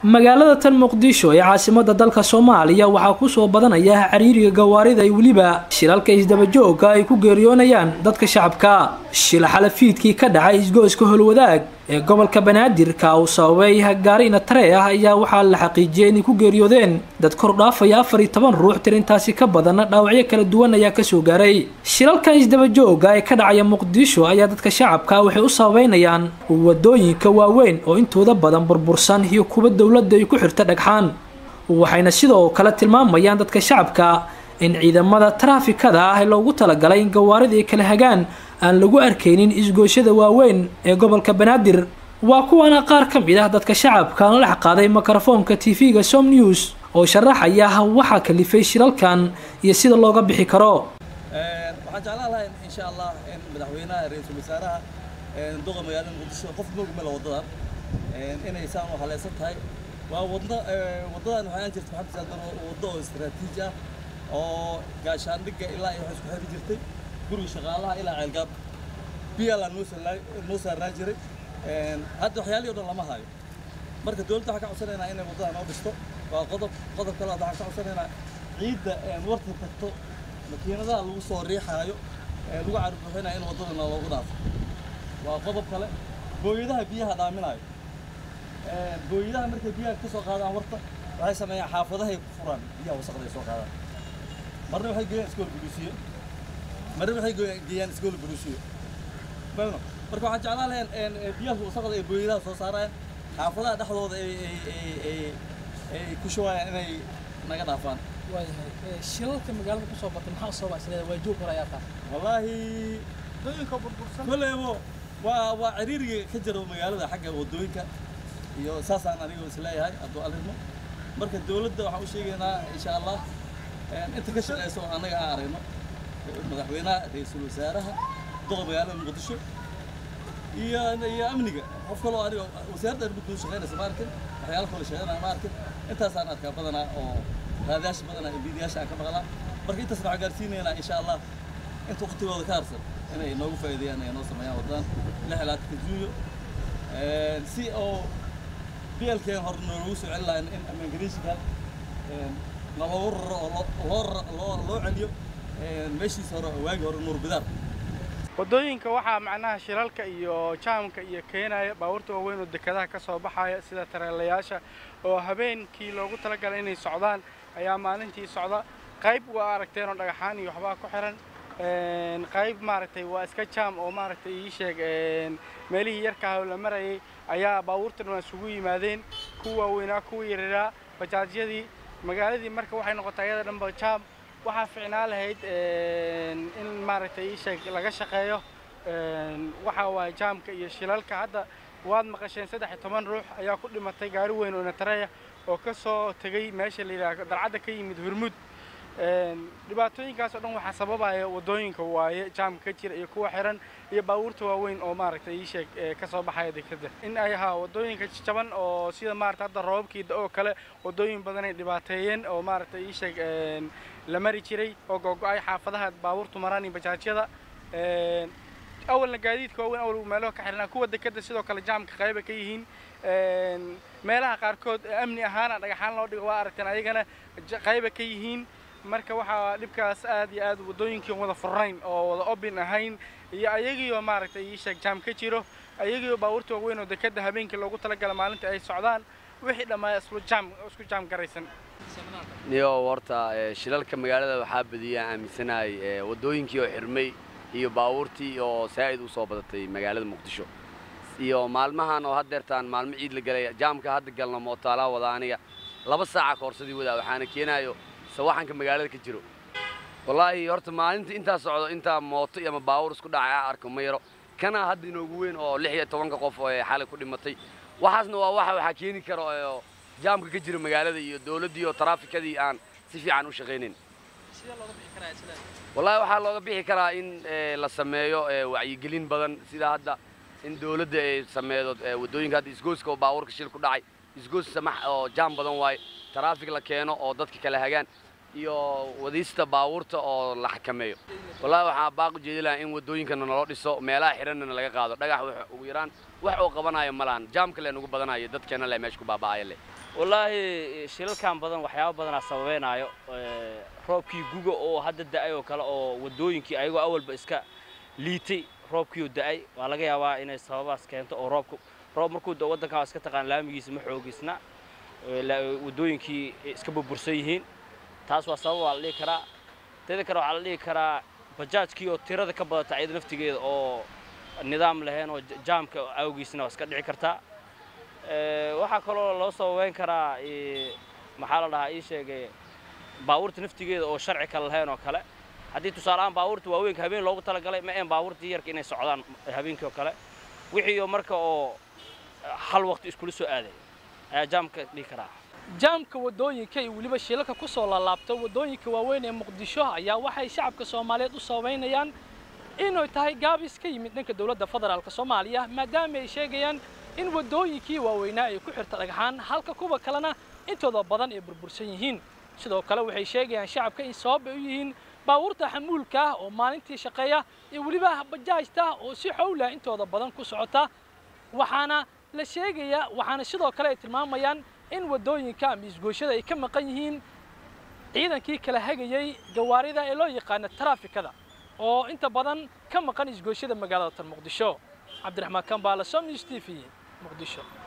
magaalada tan muqdisho ee caasimada dalka soomaaliya waxaa kusoo badanaya cariiriga gawaarida ay weliba shilalka isdabajooga ay ku geeriyoonayaan dadka shacabka shila xalafiidkii ka dhacay isgoyska holwadaag ee gobolka banaadir ka uu sababay gaari inatare ah ayaa waxaa la xaqiijiyay inay ku geeriyoodeen dad kor dhaafaya afar iyo toban ruux tirintaasi ka badanna dhaawacyo kala duwan ayaa kasoo gaaray shilalkan isdabajooga ee ka dhacaya muqdisho ayaa dadka shacabka waxay u sababeynayaan wadooyinka waaweyn oo intooda badan burbursan iyo kuwa dowladda ay ku xirta dhagxaan waxayna sidoo kale tilmaamayaan dadka shacabka in ciidamada taraafikada ah ee loogu talagalay in gawaarida ay kala hagaan aan lagu arkaynin isgooshada waaweyn ee gobolka banaadir waa kuwana qaar ka mid ah dadka shacabka la dhex qaaday mikrofoonka tv-ga som news oo sharaxaya waxaa kalifay shilalkan iyo sida looga bixi karo waxaan jeclaan lahay insha allah in madaxweynaha ra-iisul wasaaraha duqa magaalada muqdisho qof moog male wadadan inay saan u haleysan tahay waa wadda waddadan waxaan jirta maxamed saadan waddo oo istaraatiiji ah oo gaashaandhigga ilaa iyo waxay isku xiri jirtay guriga shaqaalaha ilaa ceelgaab biyaalaa noo noo saarnaa jiray hadda waxyaalihii o dhan lama hayo marka dowladda waxaan ka codsanaynaa inay waddada noo dhisto waa qodob qodob kale waxaan ka codsanaynaa ciidda warta tagto makiinadaha lagu soo riixaayo lagu carbuuxinayo in waddadana loogu dhaafo waa qodob kale booyadaha biyaha dhaaminayo booyadaha markay biyaha ka soo qaadaan warta waxay sameeyaan xaafadahay ku furaan biyaha wasaqday soo qaadaan marna waxay geeyaan iskool buluusiyo marna waxay geeyaan iskool buluusiyo marka waxaan jeclaan lahayn biyaha wasaqda ee booyadaha soo saarayaan xaafadaha dhexdooda ay ay ay ku shubayaan inay naga dhaafaan waayahay shilalka magaalada kusoo batay maxaa sababa isleeda waa joog hore ayaa taa wallaahi koleybo waa waa ciriiriga ka jiro magaalada xagga waddooyinka iyo saasaan anigu isleeyahay hadduu alidmo marka dowladda waxaan u sheegaynaa insha allah inta ka shaqeyso oo annaga aan aragno madaxweynaha ra-iisul wasaaraha duqa magaalada muqdisho iyo iyo amniga qof kaloo aniga wasaaradda arrimuhu shaqeynaysa ma arkin waxyaalo kale shaqeynaya ma arkin intaasaan arkaa badanaa oo raadayaasha badanaa embiidiyaasha aan ka maqlaa marka intaas waxaan gaarsiinaynaa insha allah inta waqtigooda ka harsan inay noogu faa'iideeyaan ay noo sameeyaan waddadan lix ilaatanka juuyo si oo bielkeen hore noogu soo celin lahayn in amangariishikan naloogu raro oo loo loo loo celiyo meeshiisa hore waagi hore nuur bidaar waddooyinka waxaa macnaha shilalka iyo jaamka iyo keenaya baabuurta waaweyn oo dekedaha ka soo baxaya sida tareelayaasha oo habeenkii loogu talagalay inay socdaan ayaa maalintii socda qayb waa aragteen oo dhagaxaan iyo waxbaa ku xiran qayb maaragtay waa iska jaam oo maaragtay ii sheeg meelihii yarkaah oo la marayay ayaa baabuurtan waa isugu yimaadeen kuwa waaweynaa kuwa yararaa bajaajyadii magaaladii marka waxay noqotay ayada dhanba jaam waxaa ficnaa lahayd in maaragtay ii sheeg laga shaqeeyo waxa waaye jaamka iyo shilalka hadda waad maqasheen saddex iyo toban ruux ayaa ku dhimatay gaari weyn oo natareya oo ka soo tegey meesha la yidhaha dalcadda ka yimid hurmud dhibaatooyinkaas oo dhan waxaa sababaya waddooyinka waaye jaamka ka jira iyo kuwa xiran iyo baabuurta waaweyn oo maaragtay ii sheeg ka soo baxaya dekeda in ay ahaa waddooyinka jaban oo sida maaragtay hadda roobabkii oo kale waddooyin badan ay dhibaateeyeen oo maaragtay ii sheeg la mari jiray oo googo-ay xaafadaha baabuurtu maraan iyo bajaajyada awalna gaadiidka waaweyn awal meelaha ka xirnaa kuwa dekeda sidoo kale jaamka qayba ka yihiin meelaha qaarkood amni ahaana dhagaxaan loo dhigo waa aragteen ayagana qayba ka yihiin marka waxaa dhibkaas aad iyo aad waddooyinkii wada furnayn oo wada obin ahayn iyo ayagiioo maaragtay ii sheeg jaam ka jiro ayagiioo baabuurta waaweyn oo dekeda habeenkii loogu talagala maalinta ay socdaan wixii dhammaa isku jaam isku jaam garaysan niyo horta shilalka magaalada waxaa badiyaa aaminsanahay waddooyinkii oo xirmay iyo baabuurtii oo saa'id u soo badatay magaalada muqdisho iyo maalmahan oo haddeertaan maalmo ciid la galay jaamka hadda galno mootaalaa wada aniga laba saaca koorsadii wadaa waxaana keenaayo sawaxanka magaalada ka jiro wallaahi horta maalinta intaa socdo intaa mooto ama baabuur isku dhacay ah arko ma yaro kana hadda inoogu weyn oo lix iyo tobanka qof oo xalay ku dhimatay waxaasna waa waxa waxaa keeni kara oo jaamka ka jira magaalada iyo dowladdii oo taraafikadii aan si fiican u shaqaynayn wallaahi waxaa looga bixi karaa in la sameeyo wacyigelin badan sida hadda in dowladda ay sameedo waddooyinka hadda isgooska oo baabuurka shil ku dhacay isgoos samax oo jaam badan waaye taraafik la keeno oo dadka kala hagaan iyo wadiista baabuurta oo la xakameeyo wallaahi waxaa baaqu jeedi lahaa in waddooyinkana naloo dhiso meelaha xidhanna laga qaado dhagax ugu yaraan wax oo qabanaya ma lahan jaamka le nugu badanayo dadkeena le meesha ku baaba'aya leh wallaahi shilalkan badan waxyaaba badanaa sababeynaayo roobkii guga oo hadda da'ay oo kale oo waddooyinkii ayagoo awalba iska liitay roobkiioo da'ay waa laga yaabaa inay sababaas keento oo roobku roob markuu da waddankan waa iska taqaan laamigiisa ma xoogisna waddooyinkii iska burbursan yihiin taas waa sabab waa la dhihi karaa teeda kale waxaa la dhihi karaa bajaajkii oo tirada ka badata ayada naftigeeda oo nidaam lahayn oo jaamka awgiisna waa iska dhici kartaa waxaa kaloo loo sababeyn karaa maxaa la dhahaa ii sheegay baabuurta naftigeeda oo sharci kale lahayn oo kale haddii tusaaleahaan baabuurta waaweynka habeen loogu talagalay ma een baabuurtii yarka inay socdaan habeenkii oo kale wixii oo marka oo hal waqti iskula soo aaday ayaa jaamka dhihi karaa jaamka waddooyinka iyo weliba shilalka ku soo laalaabta waddooyinka waaweyn ee muqdisho ayaa waxay shacabka soomaaliyeed u sababaynayaan inay tahay gaabis ka yimid dhanka dowladda federaalk soomaaliya maadaama ay sheegayaan in waddooyinkii waaweynaa ay ku xirta dhagxaan halka kuwa kalena intooda badan ay burbursan yihiin sidoo kale waxay sheegayaan shacabka in sabab ay u yihiin baabuurta xamuulka ah oo maalintii shaqeeya iyo weliba bajaajta oo si xowlah intooda badan ku socota waxaana la sheegayaa waxaana sidoo kale ay tilmaamayaan in waddooyinka ama isgooshada ay ka maqan yihiin ciidankii kala hagayey gawaarida ee loo yaqaano taraafikada oo inta badan ka maqan isgooshada magaalada tan muqdisho cabdiraxmaan kambaala som news t v muqdisho